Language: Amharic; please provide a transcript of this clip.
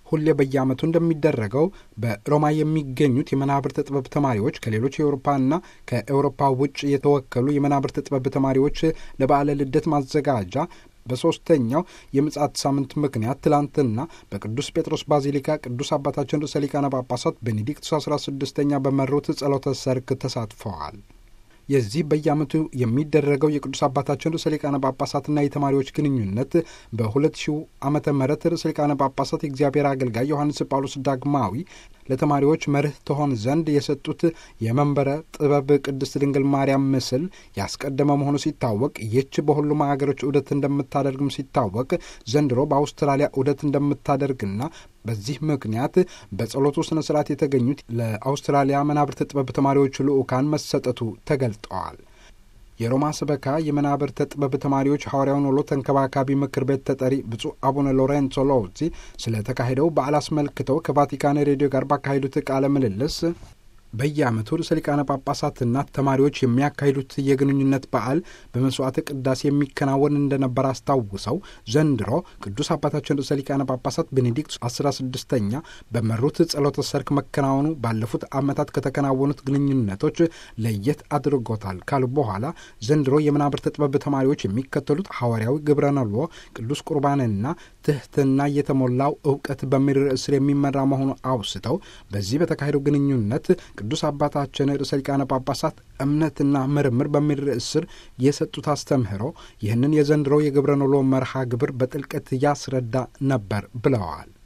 ሁሌ በየዓመቱ እንደሚደረገው በሮማ የሚገኙት የመናብርት ጥበብ ተማሪዎች ከሌሎች የአውሮፓና ከአውሮፓ ውጭ የተወከሉ የመናብርት ጥበብ ተማሪዎች ለበዓለ ልደት ማዘጋጃ በሦስተኛው የምጽአት ሳምንት ምክንያት ትላንትና በቅዱስ ጴጥሮስ ባዚሊካ ቅዱስ አባታችን ርዕሰ ሊቃነ ጳጳሳት ቤኔዲክቱስ አስራ ስድስተኛ በመሩት ጸሎተ ሰርክ ተሳትፈዋል። የዚህ በየዓመቱ የሚደረገው የቅዱስ አባታችን ርዕሰ ሊቃነ ጳጳሳትና የተማሪዎች ግንኙነት በሁለት ሺው ዓመተ ምህረት ርዕሰ ሊቃነ ጳጳሳት የእግዚአብሔር አገልጋይ ዮሐንስ ጳውሎስ ዳግማዊ ለተማሪዎች መርህ ትሆን ዘንድ የሰጡት የመንበረ ጥበብ ቅድስት ድንግል ማርያም ምስል ያስቀደመ መሆኑ ሲታወቅ ይህች በሁሉም ሀገሮች ዑደት እንደምታደርግም ሲታወቅ ዘንድሮ በአውስትራሊያ ዑደት እንደምታደርግና በዚህ ምክንያት በጸሎቱ ስነ ስርዓት የተገኙት ለአውስትራሊያ መናብርት ጥበብ ተማሪዎች ልዑካን መሰጠቱ ተገልጠዋል። የሮማ ስበካ የመናብርተ ጥበብ ተማሪዎች ሐዋርያውን ውሎ ተንከባካቢ ምክር ቤት ተጠሪ ብፁዕ አቡነ ሎሬንሶ ሎዚ ስለተካሄደው በዓል አስመልክተው ከቫቲካን ሬዲዮ ጋር ባካሄዱት ቃለ ምልልስ በየዓመቱ ርዕሰ ሊቃነ ጳጳሳትና ተማሪዎች የሚያካሂዱት የግንኙነት በዓል በመስዋዕተ ቅዳሴ የሚከናወን እንደነበር አስታውሰው ዘንድሮ ቅዱስ አባታችን ርዕሰ ሊቃነ ጳጳሳት ቤኔዲክቱስ አስራ ስድስተኛ በመሩት ጸሎተ ሰርክ መከናወኑ ባለፉት ዓመታት ከተከናወኑት ግንኙነቶች ለየት አድርጎታል ካሉ በኋላ ዘንድሮ የመናብርተ ጥበብ ተማሪዎች የሚከተሉት ሐዋርያዊ ግብረ ነልዎ ቅዱስ ቁርባንና ትሕትና የተሞላው እውቀት በሚል ርዕስ ስር የሚመራ መሆኑ አውስተው በዚህ በተካሄደው ግንኙነት ቅዱስ አባታችን ርዕሰ ሊቃነ ጳጳሳት እምነትና ምርምር በሚል ርዕስ ስር የሰጡት አስተምህሮ ይህንን የዘንድሮ የግብረ ነሎ መርሃ ግብር በጥልቀት ያስረዳ ነበር ብለዋል።